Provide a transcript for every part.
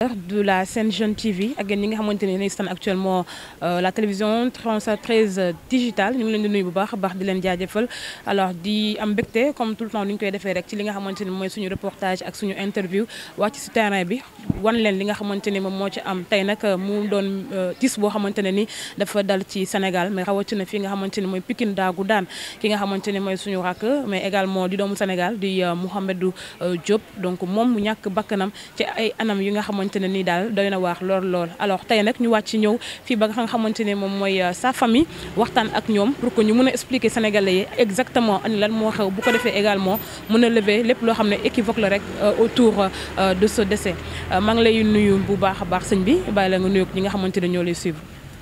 de la Sen Jeune TV ak yéen ñi nga xamante ne yéenay stan actuellement la télévision 13 digitale ñu ngi leen di nuyu bu baax a baax di leen jaajëfal alors di am mbégte comme tout le temps ni ñu koy defee rek ci li nga xamante ni mooy suñu reportage ak suñu interview wàcc ci terrain bi wan leen li nga xamante ni moom moo ci am tey nag mu doon tis boo xamante ne ni dafa dal ci Sénégal mais rawatina fii nga xamante ni mooy Pikine daagu daan ki nga xamante ni mooy suñu rakk mais également di doomu Sénégal di Mouhamedou Diop donc moom mu ñàkk bakkanam ci ay anam yi nga xamante ne nii daal doy na waax lool lool alors tey nag ñu wàcc ñëw fii ba nga xamante ne moom mooy sa famille waxtaan ak ñoom pour que ñu mën a expliquer Sénégalais yi exactement ani lan moo xew bu ko defee également mën a lever lépp loo xam ne équivoque la rek autour de ce décès maa ngi lay nuyu bu baax a baax sëñ bi bàyyi la nga nuyu ñi nga xamante ne ñoo lay suivre.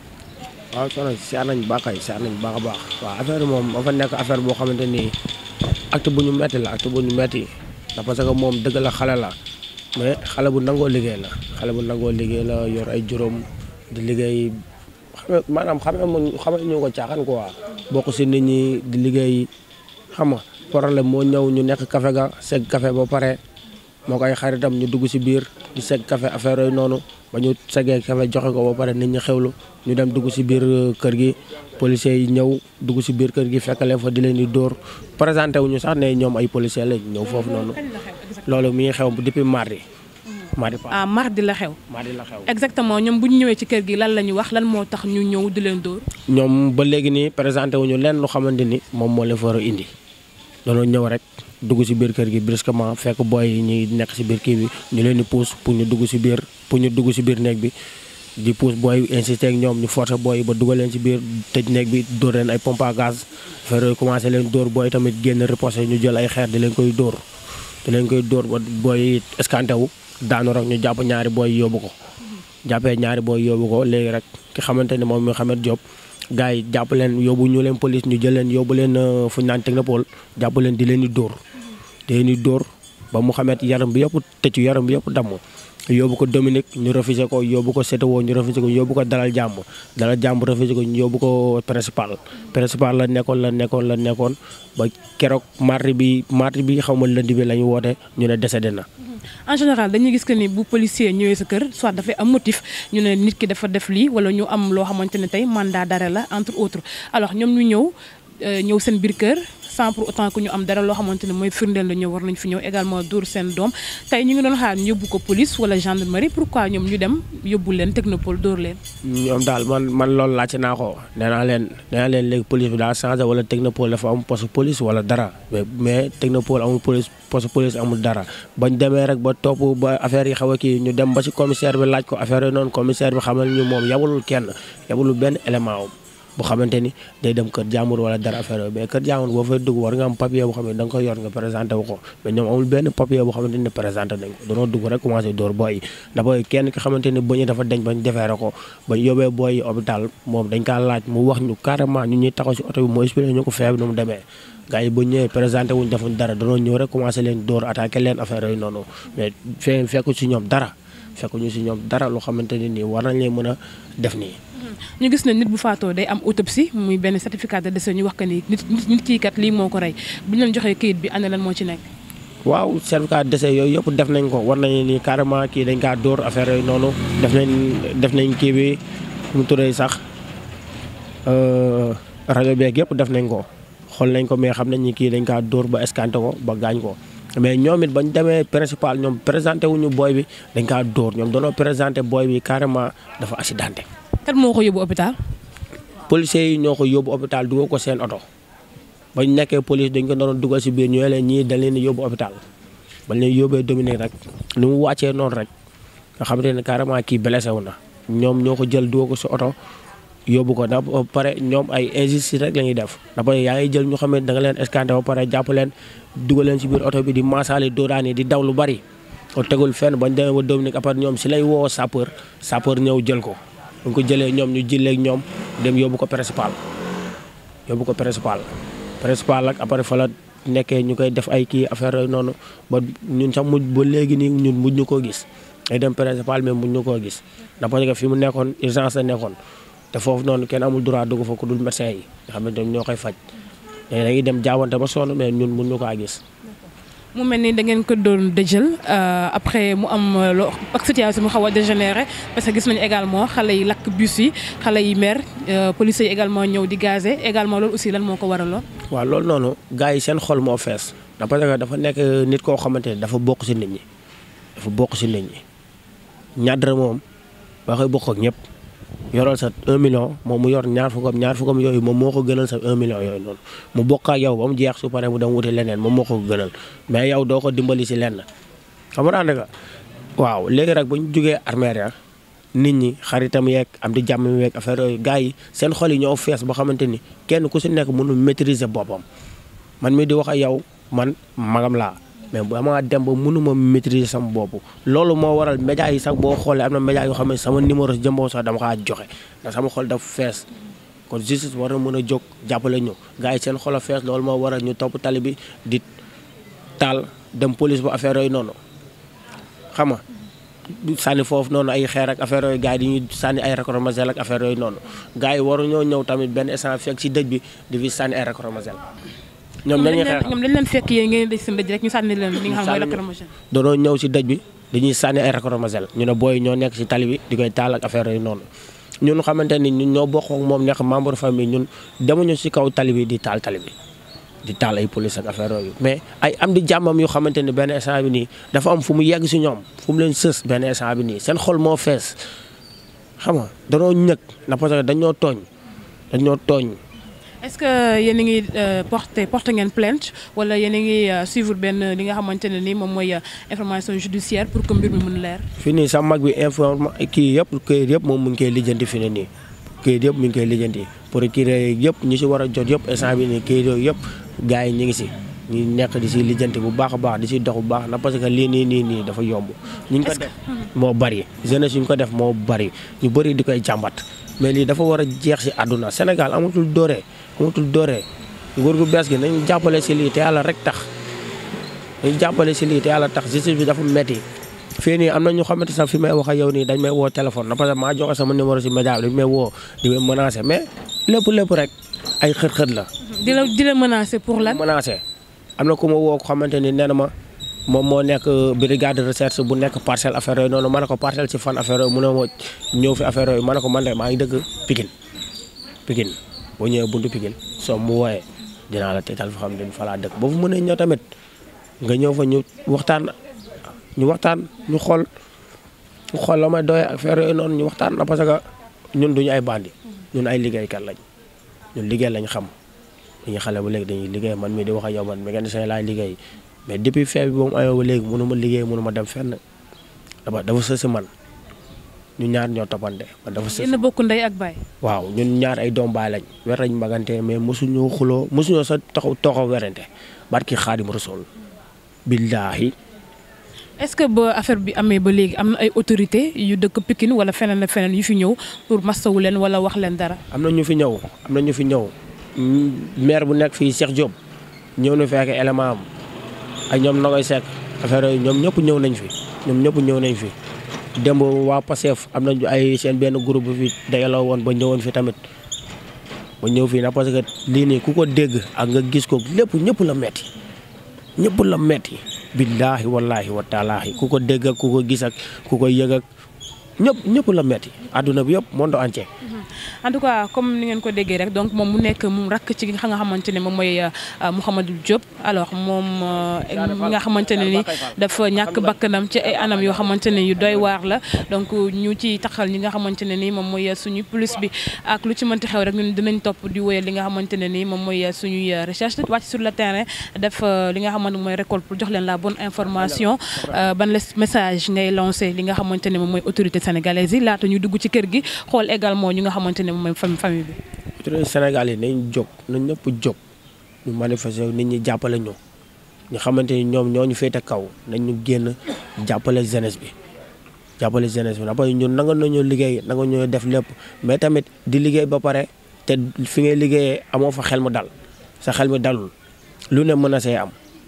waaw soxna si seet nañ baax kay seet nañ baax a baax waaw affaire moom dafa nekk affaire boo xamante ni acte bu ñu metti la acte bu ñu metti ndax parce que moom dëgg la xale la mais xale bu nangoo liggéey la xale bu nangoo liggéey la yor ay juróom di liggéey xam maanaam xam nga xam ñu ko caaxaan quoi bokk si nit ñi di liggéey xam nga problème moo ñëw ñu nekk café ga segg café ba pare moo koy xaritam ñu dugg si biir di segg café affaire yooyu noonu ba ñu seggee café joxe ko ba pare nit ñi xewlu ñu dem dugg si biir kër gi policiers yi ñëw dugg si biir kër gi fekk leen fa di leen di dóor présenté wu ñu sax ne ñoom ay policiers lañ ñëw foofu noonu loolu mi ngi xew depuis mardi. mardi ah mardi la xew. mardi la xew. exactement ñoom bu ñu ñëwee ci kër gi lan la ñu wax lan moo tax ñu ñëw di leen dóor. ñoom ba léegi nii présenté wu ñu leen lu xamante ni moom moo leen fa war a indi dañoo ñëw rek dugg si biir kër gi brusquement fekk booy yi ñuy nekk si biir kii bi ñu leen di pousse pour ñu dugg si biir pour ñu dugg si biir néeg bi. di pousse booy insisté ak ñoom ñu forcé booy yi ba dugal leen ci biir tëj néeg bi dóor leen ay pompe à gaz affaire yooyu commencé leen dóor booy tamit génn riposté ñu jël ay xeer di leen koy dóor di leen koy dóor ba booy escanté wu daanu rek ñu jàpp ñaari booy yóbbu ko jàppee ñaari booy yóbbu ko léegi rek ki xamante ne moom mi xamet Diop gars yi jàpp leen yóbbu ñu leen police ñu jël leen yóbbu leen fu ñu naan technopole jàpp leen di leen di dóor di leen di dóor ba mu xamet yaram bi yëpp tëccu yaram bi yëpp damm yóbbu ko Dominique ñu refusé ko yóbbu ko CTO ñu refusé ko yóbbu ko dalal jàmm dalal jàmm refusé ko ñu yóbbu ko principal principal la nekkoon la nekkoon la nekkoon ba keroog mardi bi mardi bi xaw ma lundi bi la ñu woote ñu ne décédé na. en général dañuy gis que ni bu policier ñëwee sa kër soit dafay am motif ñu ne nit ki dafa def lii wala ñu am loo xamante ne tey mandat d'arrêt la entre autres alors ñoom ñu ñëw ñëw seen biir kër. sans pour autant que ñu am dara loo xamante ne mooy firndeel la ñëw war nañ fi ñëw également dóor seen doom tey ñu ngi doon xaar ñu yóbbu ko police wala gendarmerie pourquoi ñoom ñu dem yóbbu leen technopole dóor leen. ñoom daal man man loolu laajte naa ko nee naa leen nee naa leen léegi police bi daa changé wala technopole dafa am poste police wala dara mais mais technopole amul police poste police amul dara bañ demee rek ba topp ba affaire yi xaw a kii ñu dem ba ci commissaire bi laaj ko affaire yi noonu commissaire bi xamal ñu moom yabulul kenn yabulul benn élément am bu xamante ni day dem kër jàmbur wala dara affaire mais kër jàmbur boo fay dugg war nga am papier boo xam ne da nga koy yor nga présenté wu ko mais ñoom amul benn papier boo xamante ni présenté nañ ko danoo dugg rek commencé dóor booy yi ndax booy kenn ki xamante ni bañu dafa deñ bañ defeere ko bañ yóbbee booy yi hôpital moom dañ kaa laaj mu wax ñu carrément ñu ñuy taxaw si oto bi moo expliqué ñu ko feeb nu mu demee gars yi bu ñëwee présenté wuñ defuñ dara danoo ñëw rek commencé leen dóor attaqué leen affaire yooyu noonu mais fee fekku si ñoom dara fekku ñu si ñoom dara loo xamante ni nii war nañ leen mën a def nii ñu gis ne nit bu faatoo day am autopsie muy benn certificat de décès ñu wax que ni nit nit kii kat lii moo ko rey bu ñu leen joxee kayit bi ana lan moo ci nekk. waaw certificat de décès yooyu yëpp def nañ ko war nañu ni carrément kii dañ kaa dóor affaire yooyu noonu def nañ def nañ kii bi mu turee sax rajo beeg yëpp def nañ ko xool nañ ko mais xam nañ ni kii dañ kaa dóor ba escanté ko ba gaañ ko. mais ñoom it bañ demee principal ñoom présenté wuñu booy bi dañ kaa dóor ñoom doonoo présenté booy bi carrément dafa accidenté. kan moo ko yóbbu hôpital. policiers yi ñoo ko yóbbu hôpital dugal ko seen oto bañ nekkee police dañ ko doon dugal si biir ñu leen ñii dañ leen yóbbu hôpital bañ leen yóbbee Dominique rek ni mu wàccee noonu rek nga xamante ne carrément kii blessé wu na ñoom ñoo ko jël dugal ko si oto yóbbu ko ndax ba pare ñoom ay injustice rek la ñuy def ndax ba yaa ngi jël ñu xam ne da nga leen escanté ba pare jàpp leen dugal leen si biir oto bi di maasaale doodaani di daw lu bari o tegul fenn bañ demee ba Dominique après ñoom si lay woo sapeur sapeur ñëw jël ko bu ko jëlee ñoom ñu jëlee ak ñoom dem yóbbu ko principal yóbbu ko principal principal ak après fa la nekkee ñu koy def ay kii affaire yooyu noonu ba ñun sax mujj ba léegi nii ñun mujj ñu koo gis day dem principal mais mujj ñu koo gis ndax parce que fi mu nekkoon urgence la nekkoon te foofu noonu kenn amul droit dugg fa ku dul médecin yi nga xam ne ñoo koy faj léegi dañuy dem jaawante ba sonn mais ñun mujj ñu kaa gis. mu mel ni da ngeen ko doon dëjël après mu am loo ak situation mu xaw a dégénéré parce que gis nañu également xale yi lakk bus yi xale yi mer police yi également ñëw di gazé également loolu aussi lan moo ko waraloon. waaw loolu noonu gars yi seen xol moo fees da parce que dafa nekk nit koo xamante ne dafa bokk si nit ñi dafa bokk si nit ñi ñaar moom ba koy bokk ak ñëpp yoral sa 1 million moom mu yor ñaar fukkam ñaar fukkam yooyu moom moo ko gënal sa 1 million yooyu noonu mu bokk ak yow ba mu jeex su paree mu dem wuti leneen moom moo ko gënal mais yow doo ko dimbali si lenn xam nga nga waaw léegi rek bu ñu jugee armée ya nit ñi xaritam yeeg am di jàmm yeeg affaire yooyu gars yi seen xol yi ñoo fees ba xamante ni kenn ku si nekk mënul maîtriser boppam man mi di wax ak yow man magam laa mais dama dem ba mënuma maîtriser sama bopp loolu moo waral média yi sax boo xoolee am na média yoo xam ne sama numéro jëmboo sax dama kaa joxe ndax sama xol dafa fees kon justice war na mën a jóg jàppale ñu gars yi seen xol a fees loolu moo waral ñu topp tali bi di taal dem police bu affaire yooyu noonu xam nga sànni foofu noonu ay xeer ak affaire yooyu gars yi dañuy sànni ay racromasel ak affaire yooyu noonu gars yi waruñoo ñëw tamit benn instant fekk si dëj bi di fi sànni ay racromasel ñoom dañuy xeex ñoom dañ leen fekk yéen ngeen dëj seen dëj rek ñu sànni leen li nga xam mooy lacrymogène doonoo ñëw si dëj bi dañuy sànni ay racromasel ñu ne booy ñoo nekk si tali bi di koy taal ak affaire yooyu noonu ñun xamante ni ñun ñoo bokk ak moom nekk membre famille ñun demuñu si kaw tali bi di taal tali bi di taal ay police ak affaire yooyu mais ay am di jàmmam yu xamante ni benn instant bi nii dafa am fu mu yegg si ñoom fu mu leen sës benn instant bi nii seen xol moo fees xam nga danoo ñëg na parce que dañoo tooñ dañoo tooñ est-ce que yéen a ngi porté porté ngeen plainte wala yéen a ngi suivre benn li nga xamante ne ni moom mooy information judiciaire pour que mbir mi mën leer. fii nii sa mag bi informa kii yëpp këyit yëpp moom mu ngi koy lijjanti fi ne nii këyit yëpp mu ngi koy lijjanti procureur yëpp ñi si war a jot yëpp instant bi nii këyit yooyu yëpp gars yi ñu ngi si ñu nekk di si lijjanti bu baax a baax di si dox bu baax na parce que lii nii nii nii dafa yomb. ñu ngi ko def moo bari jeunesse ñu ko def moo bari ñu bëri di koy jàmbat mais lii dafa war a jeex si àdduna Sénégal amatul dooree amatul dooree nguur gu bees gi nañu jàppale si lii te yàlla rek tax nañu jàppale si lii te yàlla tax justice bi dafa metti fii nii am na ñu xamante sax fi may wax ak yow nii dañ may woo téléphone na parce que maa joxe sama numéro si média bi dañ may woo di may menacé mais lépp lépp rek ay xët-xët la. di la di la menacé pour lan. menacé am na ku ma woo ko xamante ni nee na ma moom moo nekk brigade de recherche bu nekk parcelle affaire yooyu noonu ma ne ko parcelle si fan affaire yooyu mu ne ma ñëw fi affaire yooyu ma ne ko man de maa ngi dëkk Pikine Pikine boo ñëwee buntu Pikine soo mu wooyee dinaa la teetal fa xam ne fa laa dëkk boo fa mënee ñëw tamit nga ñëw fa ñu waxtaan ñu waxtaan ñu xool ñu xool la may doyee affaire yooyu noonu ñu waxtaan na parce que ñun duñu ay bandi ñun ay liggéeykat lañ ñun liggéey lañ xam dañuy xale ba léegi dañuy liggéey man mii di wax ak yow man mécanicien laay liggéey mais depuis fee bi ba mu ayoo ba léegi mënu ma liggéey mënu ma dem fenn dafa dafa sës si man ñu ñaar ñoo toppante man dafa sës yéen a bokk ndey ak baay. waaw ñun ñaar ay doom baay lañ wer lañ magante mais mosuñoo xuloo mosuñoo sa taxaw toxaw werante barki xaadim rasul billaahi est-ce que ba affaire bi amee ba léegi am na ay autorités yu dëkk Pikine wala feneen ak feneen yu fi ñëw pour mastawu leen wala wax leen dara. am na ñu fi ñëw am na ñu fi ñëw maire bu nekk fii Cheikh Diop ñëw na fekk élément am ak ñoom Nogoy Seck affaire yooyu ñoom ñëpp ñëw nañ fi ñoom ñëpp ñëw nañ fi démb waa Pastef am nañu ay seen benn groupe bi fi dajaloo woon ba ñëwoon fi tamit ba ñëw fii na parce que lii nii ku ko dégg ak nga gis ko lépp ñëpp la metti ñëpp la metti billaahi wallaahi wa taalaahi ku ko dégg ak ku ko gis ak ku ko yëg ak ñëpp ñëpp la metti àdduna bi yëpp monde entier. en tout cas comme ni ngeen ko déggee rek donc moom mu nekk mu rakk ci nga xamante ne moom mooy Mouhamadou Diop alors moom nga xamante ne ni dafa ñàkk bakkanam ci ay anam yoo xamante ne yu doy waar la donc ñu ci taxal ñi nga xamante ne ni moom mooy suñu plus bi ak lu ci mënti xew rek ñun dinañ topp di wéyal li nga xamante ne ni moom mooy suñuy recherche wàcc sur le terrain def li nga xamante mooy récolte pour jox leen la bonne information ban message ngay lancé li nga xamante ne moom mooy autorité sénégalaise yi laata ñu dugg ci kër gi xool également ñu nga xamante ne moom mooy famille bi. autorité Sénégal yi nañ jóg nañ ñëpp jóg ñu manifester nit ñi jàppale ñu ñu xamante ni ñoom ñoo ñu féete kaw nañ ñu génn jàppale jeunesse bi jàppale jeunesse bi parce que ñun nanga nañoo liggéey nanga ñoo def lépp mais tamit di liggéey ba pare te fi ngay liggéeyee amoo fa xel mu dal sa xel mi dalul lu ne mën a see am.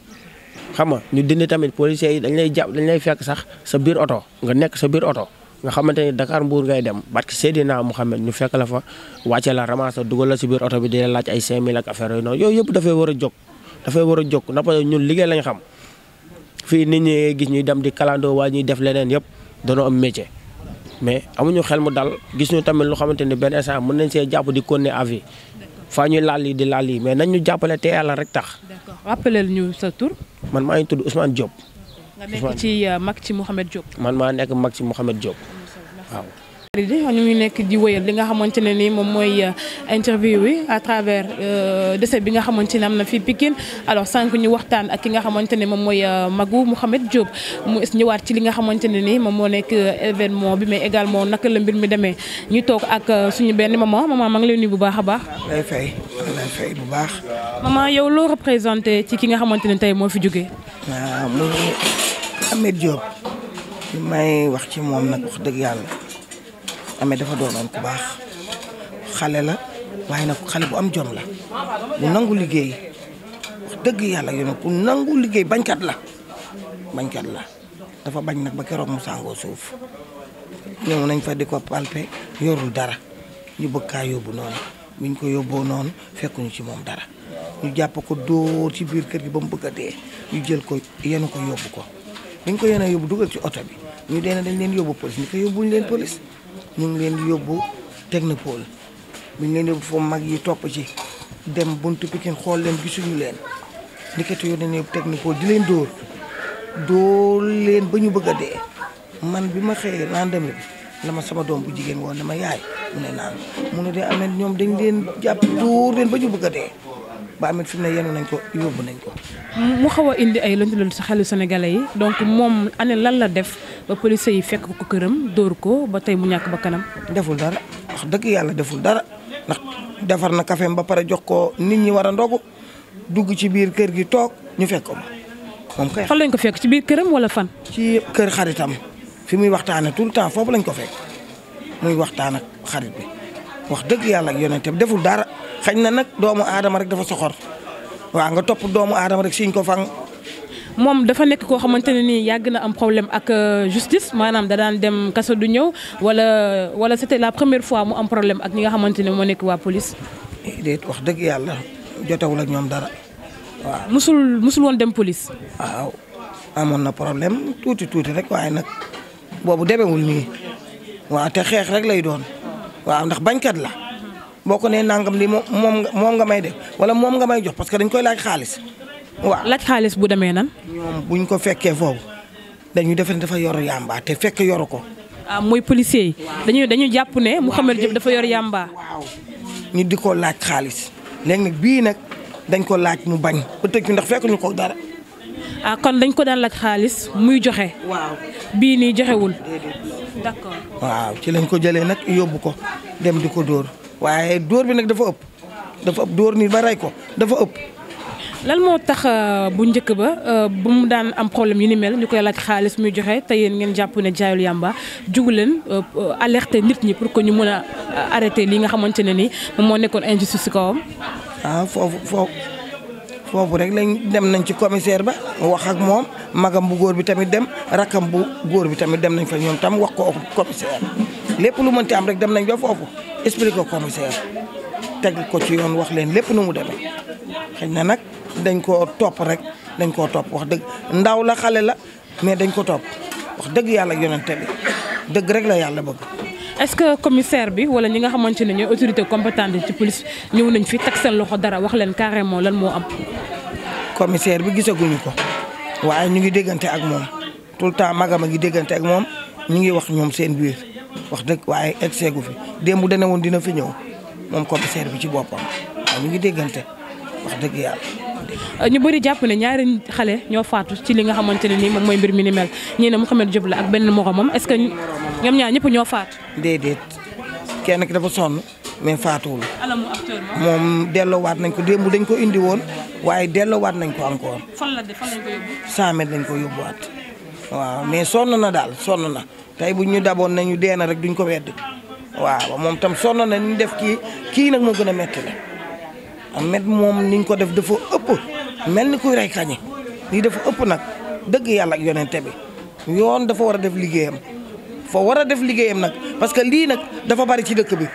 xam nga ñu dindi tamit policiers yi dañ lay jàpp dañ lay fekk sax sa biir oto nga nekk sa biir oto. nga xamante ni Dakar Mbour ngay dem parce que Seydina Mouhamed ñu fekk la fa wàcce la ramasse dugal la si biir oto bi di la laaj ay 5000 ak affaire yooyu noonu yooyu yëpp dafay war a jóg dafay war a jóg na parce que ñun liggéey lañ xam fii nit ñi gis ñuy dem di kalandoo waa ñuy def leneen yëpp danoo am métier mais amuñu xel mu dal gis ñu tamit lu xamante ni benn instant mën nañ see jàpp di continuer à vie faa ñuy laal yi di laal yi mais nañ ñu jàppale te yàlla rek tax d'accord rappelel ñu sa tur. man maa ngi tudd Ousmane Diop nga nekk ci mag ci Mouhamed Diop. man maa nekk mag ci Mouhamed Diop waaw. ñu ngi nekk di wëyal li nga xamante ne ni moom mooy interview bi à travers décès bi nga xamante ne am na fii Pikine alors sànq ñu waxtaan ak ki nga xamante ne moom mooy Magu Mouhamed Diop mu ñëwaat ci li nga xamante ne ni moom moo nekk événement bi mais également naka la mbir mi demee ñu toog ak suñu benn maman maman maa ngi lay nuyu bu baax a baax. lay fay lay fay bu baax. maman yow loo représenté ci ki nga xamante ne tey moo fi jógee. waaw mu Ahmed Diop li may wax ci moom nag wax dëgg yàlla. amee dafa doonoon ku baax xale la waaye nag xale bu am jom la bu nangu liggéey wax dëgg yàlla yow ku nangu liggéey bañkat la bañkat la dafa bañ nag ba keroog mu sàngoo suuf ñëw nañ fa di ko palpe yorul dara ñu bëgg kaa yóbbu noonu biñ ko yóbboo noonu fekkuñu ci moom dara ñu jàpp ko dóor ci biir kër gi ba mu bëgg a dee ñu jël ko yenu ko yóbbu ko biñ ko yenee yóbbu dugal ci oto bi ñu dee dañ leen yóbbu police ñu ko yóbbuñu leen police ñu ngi leen di yóbbu technopole bu ñu leen yóbbu foofu mag yi topp ci dem buntu Pikine xool leen gisuñu leen ndikati yoo dañ yóbbu technopole di leen dóor dóor leen ba ñu bëgg a dee man bi ma xëyee lendemain bi la ma sama doom bu jigéen woon dama yaay mu ne naan mu ne de amet ñoom dañ leen jàpp dóor leen ba ñu bëgg a dee ba amet fi mu ne yenu nañ ko yóbbu nañ ko mu xaw a indi ay lënt lënt sa xelu sénégalais yi donc moom ane lan la def ba police yi fekk ko këram dóor ko ba tey mu ñàkk ba kanam. deful dara wax dëgg yàlla deful dara ndax defar na kafeem ba pare jox ko nit ñi war a ndogu dugg ci biir kër gi toog ñu fekk ko ba moom kay. fan lañ ko fekk ci biir këram wala fan. ci kër xaritam fi muy waxtaanee tout le temps foofu lañ ko fekk muy waxtaan ak xarit bi wax dëgg yàlla ak yonente bi deful dara xañ na nag doomu aadama rek dafa soxor waaw nga topp doomu aadama rek siñ ko fang. moom dafa nekk koo xamante ne nii yàgg na am problème ak justice maanaam da daan dem kaso du ñëw wala wala c'était la première fois mu am problème ak ñi nga xamante ne moo nekk waa police. déet wax dëgg yàlla jotewul ak ñoom dara waaw. musul musul woon dem police. waaw amoon na problème tuuti tuuti rek waaye nag boobu demewul nii waaw te xeex rek lay doon waaw ndax bañkat la boo ko nee nangam li moom moom nga may def wala moom nga may jox parce que dañ koy laaj xaalis. waaw laaj xaalis bu demee nan. ñoom buñ ko fekkee foofu dañuy defe ne dafa yor yàmba te fekk yoru ko. ah mooy policier yi. dañuy dañuy jàpp ne Mouhamed Diop dafa yor yàmba. waaw ñu di ko laaj xaalis léegi nag bii nag dañ ko laaj mu bañ ba tëj ndax fekk ñu ko dara. ah kon dañ ko daan laaj xaalis muy joxe. waaw bii nii joxewul. d'accord. waaw ci lañ ko jëlee nag yóbbu ko dem di ko dóor waaye dóor bi nag dafa ëpp dafa ëpp dóor nii ba rey ko dafa ëpp. lan moo tax bu njëkk ba bu mu daan am problème yu ni mel ñu koy laaj xaalis muy joxe te yéen ngeen jàpp ne jaayul yàmba jugu leen alerter nit ñi pour que ñu mën a arrêter li nga xamante ne ni moom moo nekkoon injustice ci kawam. ah foofu foofu foofu rek lañ dem nañ ci commissaire ba wax ak moom magam bu góor bi tamit dem rakkam bu góor bi tamit dem nañ fa ñoom tam wax ko commissaire lépp lu mënti am rek dem nañ ba foofu expliquer ko commissaire teg ko ci yoon wax leen lépp nu mu demee xëy na nag. dañ koo topp rek dañ koo topp wax dëgg ndaw la xale la mais dañ ko topp wax dëgg yàlla yonente bi dëgg rek la yàlla bëgg. est-ce que commissaire bi wala ñi nga xamante ne ñooy autorité compétente ci police ñëw nañ fi teg seen loxo dara wax leen carrément lan moo am. commissaire bi gisaguñu ko waaye ñu ngi déggante ak moom tout le temps magam a ngi déggante ak moom ñu ngi wax ñoom seen biir wax dëgg waaye egg seegu fi démb dana woon dina fi ñëw moom commissaire bi ci boppam waaye ñu ngi déggante wax dëgg yàlla. ñu bëri jàpp ne ñaari xale ñoo faatu ci li nga xamante ne nii moom mooy mbir mi ni mel ñii ne Mouhamed Diop la ak benn moromam est-ce que ñoom ñaar ñëpp ñoo faatu. déedéet kenn ki dafa sonn mais faatuwul. alamu actuellement. moom delloowaat nañ ko démb dañ ko indi woon waaye delloowaat nañ ko encore. fan la de fan lañ ko yóbbu. 100 mètres lañ ko yóbbuwaat waaw mais sonn na daal sonn na tey bu ñu daboon nañu dee na rek duñ ko wedd waaw moom tam sonn na ni ñu def kii kii nag moo gën a métti la. Ahmed moom niñ ko def dafa ëpp mel ni kuy rey kañe lii dafa ëpp nag dëgg yàlla ak yonente bi yoon dafa war a def liggéeyam fa war a def liggéeyam nag parce que lii nag dafa bari ci dëkk bi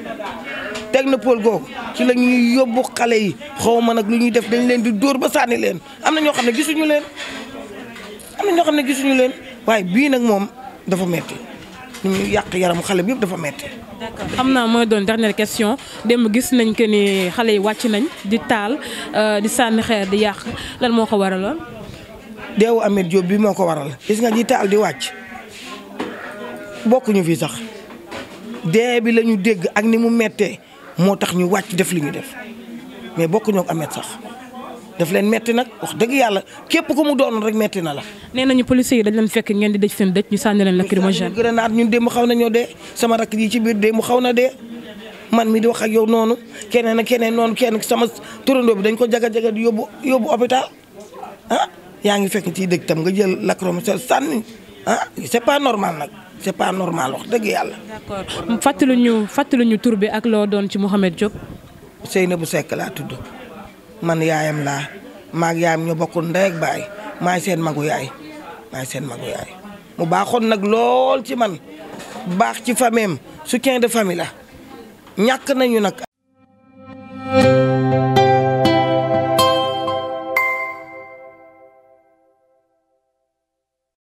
technopole googu ci la ñuy yóbbu xale yi xaw ma nag lu ñuy def dañ leen di dóor ba sànni leen am na ñoo xam ne gisuñu leen am na ñoo xam ne gisuñu leen waaye bii nag moom dafa metti ñu ñu yàq yaramu xale bi yëpp dafa metti d'accord xam naa mooy doon dernière question démb gis nañ que ni xale yi wàcc nañ di taal di sànni xeer di yàq lan moo ko waraloon. deewu Ameth Diop bi moo ko waral gis nga ji taal di wàcc bokkuñu fii sax dee bi la ñu dégg ak ni mu mettee moo tax ñu wàcc def li ñu def mais bokkuñu ak Ameth sax daf leen metti nag wax dëgg yàlla képp ku mu doon rek metti na la. nee nañu policiers yi dañ leen fekk ngeen di dëj seen dëj ñu sànni leen lacrymogène. grenade ñun démb xaw nañoo dee sama rakk ji ci biir démb xaw na dee man mi di wax ak yow noonu keneen ak keneen noonu kenn sama turandoo bi dañ ko jaga jaga di yóbbu yóbbu hôpital ah yaa ngi fekk ci dëj tam nga jël lacrymogène sànni ah c'est pas normal nag c'est pas normal wax dëgg yàlla. d'accord fàttali ñu fàttali ñu tur bi ak loo doon ci Mouhamed Diop. Seynabou Seck laa tudd man yaayam laa maag yaayam ñoo bokkul ndey ak baay maay seen magu yaay maay seen magu yaay mu baaxoon nag lool ci man baax ci famille am soutien de famille la ñàkk nañu nag